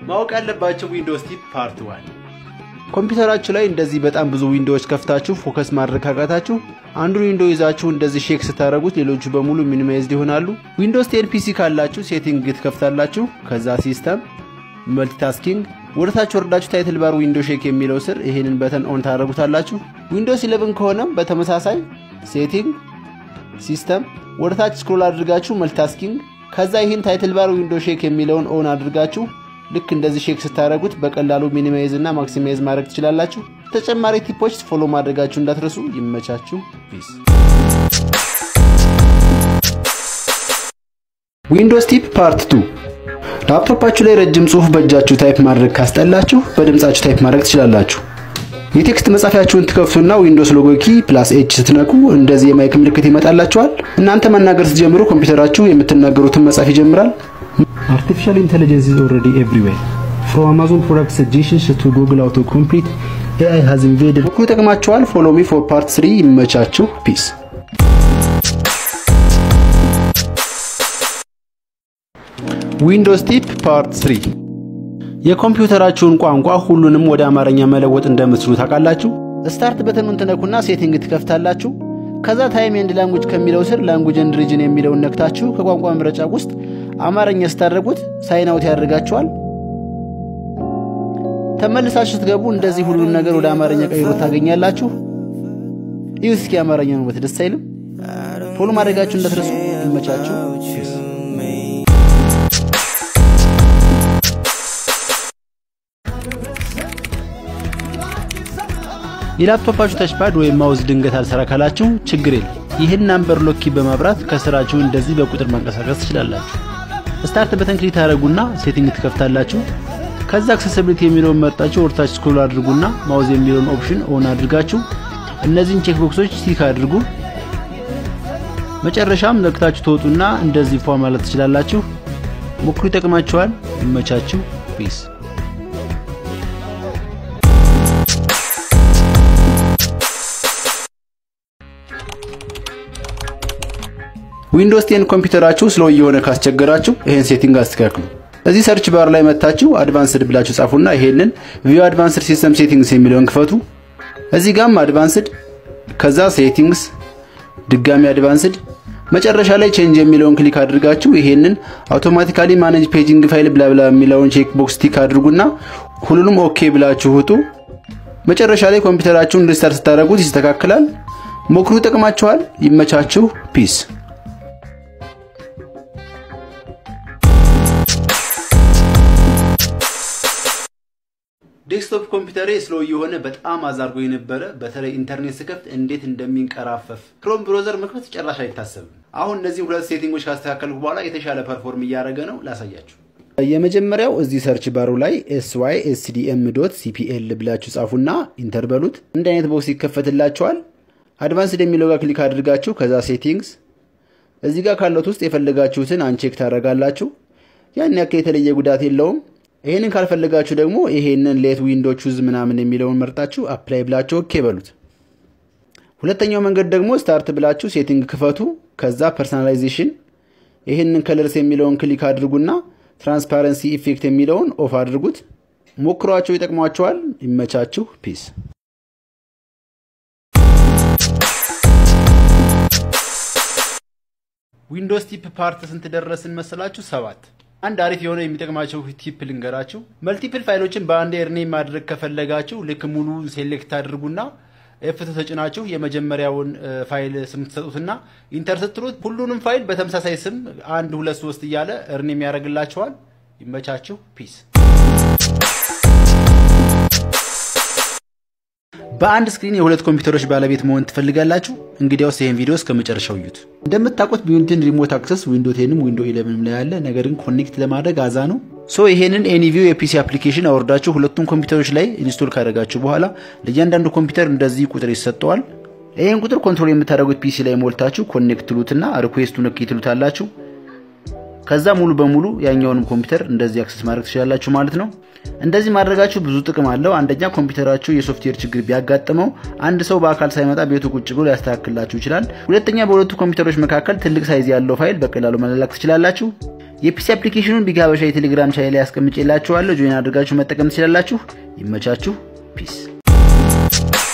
ማወቅ ያለባቸው ዊንዶውስ ቲፕ ፓርት ዋን ኮምፒውተራችሁ ላይ እንደዚህ በጣም ብዙ ዊንዶዎች ከፍታችሁ ፎከስ ማድረግ ካቃታችሁ አንዱን ዊንዶ ይዛችሁ እንደዚህ ሼክ ስታደረጉት ሌሎቹ በሙሉ ሚኒማይዝድ ይሆናሉ። ዊንዶውስ ቴን ፒሲ ካላችሁ ሴቲንግ ትከፍታላችሁ። ከዛ ሲስተም መልቲታስኪንግ ወደታች ወርዳችሁ ታይትል ባር ዊንዶ ሼክ የሚለው ስር ይሄንን በተን ኦን ታደረጉታላችሁ። ዊንዶውስ 11 ከሆነም በተመሳሳይ ሴቲንግ ሲስተም ወደታች ስክሮል አድርጋችሁ መልቲታስኪንግ ከዛ ይህን ታይትል ባር ዊንዶ ሼክ የሚለውን ኦን አድርጋችሁ ልክ እንደዚህ ሼክ ስታደረጉት በቀላሉ ሚኒማይዝ እና ማክሲማይዝ ማድረግ ትችላላችሁ። ተጨማሪ ቲፖች ፎሎ ማድረጋችሁ እንዳትረሱ። ይመቻችሁ። ፒስ። ዊንዶውስ ቲፕ ፓርት 2 ላፕቶፓችሁ ላይ ረጅም ጽሁፍ በእጃችሁ ታይፕ ማድረግ ካስጠላችሁ በድምጻችሁ ታይፕ ማድረግ ትችላላችሁ። የቴክስት መጻፊያችሁን ትከፍቱና ዊንዶውስ ሎጎ ኪ ፕላስ ኤች ስትነኩ እንደዚህ የማይክ ምልክት ይመጣላችኋል። እናንተ መናገር ስትጀምሩ ኮምፒውተራችሁ የምትናገሩትን መጻፍ ይጀምራል። Artificial intelligence is already everywhere. From Amazon product suggestions to Google autocomplete, AI has invaded. ሞክሩ፣ ይጠቅማችኋል። ፎሎ ሚ ፎር ፓርት 3 ይመቻችሁ። ፒስ። ዊንዶውስ ቲፕ ፓርት 3 የኮምፒውተራችሁን ቋንቋ ሁሉንም ወደ አማርኛ መለወጥ እንደምትችሉ ታውቃላችሁ። ስታርት በተኑን ትነኩና ሴቲንግ ትከፍታላችሁ። ከዛ ታይም ኤንድ ላንጉጅ ከሚለው ስር ላንጉጅ ኤንድ ሪጅን የሚለውን ነክታችሁ ከቋንቋ ምረጫ ውስጥ አማርኛ ስታደርጉት ሳይን አውት ያደርጋችኋል። ተመልሳችሁ ስትገቡ እንደዚህ ሁሉን ነገር ወደ አማርኛ ቀይሮ ታገኛላችሁ። ይህ እስኪ አማርኛ ነው ደስ አይልም? ፎሎ ማድረጋችሁ እንዳትረሱ። ይመቻችሁ። የላፕቶፓችሁ ተችፓድ ወይም ማውዝ ድንገት አልሰራ ካላችሁ ችግር የለም። ይህን ናምበር ሎኪ በማብራት ከስራችሁ እንደዚህ በቁጥር ማንቀሳቀስ ትችላላችሁ። ስታርት በተን ክሊክ ታደርጉና ሴቲንግ ትከፍታላችሁ። ከዛ አክሰሲቢሊቲ የሚለውን መርጣችሁ ወርታች ስክሮል አድርጉና ማውዝ የሚለውን ኦፕሽን ኦን አድርጋችሁ እነዚህን ቼክ ቦክሶች ቲክ አድርጉ። መጨረሻም ነክታችሁ ትወጡና እንደዚህ ፏ ማለት ትችላላችሁ። ሞክሩ፣ ይጠቅማችኋል። ይመቻችሁ። ፒስ ዊንዶውስ ቴን ኮምፒውተራችሁ ስሎ እየሆነ ካስቸገራችሁ ይሄን ሴቲንግ አስተካክሉ። እዚህ ሰርች ባር ላይ መታችሁ አድቫንስድ ብላችሁ ጻፉና ይሄንን ቪው አድቫንስድ ሲስተም ሴቲንግስ የሚለውን ክፈቱ። እዚህ ጋም አድቫንስድ ከዛ ሴቲንግስ ድጋሚ አድቫንስድ መጨረሻ ላይ ቼንጅ የሚለውን ክሊክ አድርጋችሁ ይሄንን አውቶማቲካሊ ማኔጅ ፔጂንግ ፋይል ብላብላ የሚለውን ቼክ ቦክስ ቲክ አድርጉና ሁሉንም ኦኬ ብላችሁ ውጡ። መጨረሻ ላይ ኮምፒውተራችሁን ሪስታርት ስታደርጉት ይስተካከላል። ሞክሩ፣ ይጠቅማችኋል። ይመቻችሁ። ፒስ ዴስክቶፕ ኮምፒውተሬ ስሎ የሆነ በጣም አዛርጎ የነበረ በተለይ ኢንተርኔት ስከፍት እንዴት እንደሚንቀራፈፍ ክሮም ብሮዘር መክፈት ጨራሽ አይታሰብም። አሁን እነዚህ ሁለት ሴቲንጎች ካስተካከልኩ በኋላ የተሻለ ፐርፎርም እያደረገ ነው። ላሳያችሁ። የመጀመሪያው እዚህ ሰርች ባሩ ላይ ኤስዋይ ኤስዲኤም ዶት ሲፒኤል ብላችሁ ጻፉና ኢንተር በሉት። እንደ አይነት ቦክስ ይከፈትላችኋል። አድቫንስድ የሚለው ጋር ክሊክ አድርጋችሁ ከዛ ሴቲንግስ እዚህ ጋር ካለት ውስጥ የፈለጋችሁትን አንቼክ ታደርጋላችሁ። ያን ያክል የተለየ ጉዳት የለውም። ይሄንን ካልፈለጋችሁ ደግሞ ይሄንን ሌት ዊንዶ ቹዝ ምናምን የሚለውን መርጣችሁ አፕላይ ብላችሁ ኦኬ በሉት። ሁለተኛው መንገድ ደግሞ ስታርት ብላችሁ ሴቲንግ ክፈቱ። ከዛ ፐርሰናላይዜሽን ይሄንን ከለርስ የሚለውን ክሊክ አድርጉና ትራንስፓረንሲ ኢፌክት የሚለውን ኦፍ አድርጉት። ሞክሯቸው፣ ይጠቅሟቸዋል። ይመቻችሁ። ፒስ ዊንዶውስ ቲፕ ፓርት ስንት ደረስን መሰላችሁ? ሰባት አንድ አሪፍ የሆነ የሚጠቅማቸው ቲፕ ልንገራችሁ። መልቲፕል ፋይሎችን በአንድ ኤርኔ ማድረግ ከፈለጋችሁ ልክ ሙሉ ሴሌክት አድርጉና ኤፍት ተጭናችሁ የመጀመሪያውን ፋይል ስም ትሰጡትና ኢንተር ስትሉት ሁሉንም ፋይል በተመሳሳይ ስም አንድ ሁለት ሶስት እያለ እርኔም ያደርግላችኋል። ይመቻችሁ። ፒስ በአንድ ስክሪን የሁለት ኮምፒውተሮች ባለቤት መሆን ትፈልጋላችሁ? እንግዲያውስ ይህን ቪዲዮ እስከ መጨረሻው እዩት። እንደምታውቁት ቢዩንትን ሪሞት አክሰስ ዊንዶ ቴንም ዊንዶ ኢለቨንም ላይ ያለ ነገር ግን ኮኔክት ለማድረግ አዛ ነው። ሶ ይሄንን ኤኒቪው የፒሲ አፕሊኬሽን አወርዳችሁ ሁለቱም ኮምፒውተሮች ላይ ኢንስቶል ካደረጋችሁ በኋላ ለእያንዳንዱ ኮምፒውተር እንደዚህ ቁጥር ይሰጠዋል። ይህን ቁጥር ኮንትሮል የምታደርጉት ፒሲ ላይ ሞልታችሁ ኮኔክት ትሉትና ሪኩዌስቱ ነክ ትሉታላችሁ። ከዛ ሙሉ በሙሉ ያኛውንም ኮምፒውተር እንደዚህ አክሰስ ማድረግ ትችላላችሁ ማለት ነው። እንደዚህ ማድረጋችሁ ብዙ ጥቅም አለው። አንደኛ ኮምፒውተራችሁ የሶፍትዌር ችግር ቢያጋጥመው አንድ ሰው በአካል ሳይመጣ ቤቱ ቁጭ ብሎ ሊያስተካክላችሁ ይችላል። ሁለተኛ በሁለቱ ኮምፒውተሮች መካከል ትልቅ ሳይዝ ያለው ፋይል በቀላሉ መላላክ ትችላላችሁ። የፒሲ አፕሊኬሽኑን ቢግ ሀበሻ የቴሌግራም ቻናል ላይ አስቀምጬላችኋለሁ። ጆይን አድርጋችሁ መጠቀም ትችላላችሁ። ይመቻችሁ። ፒስ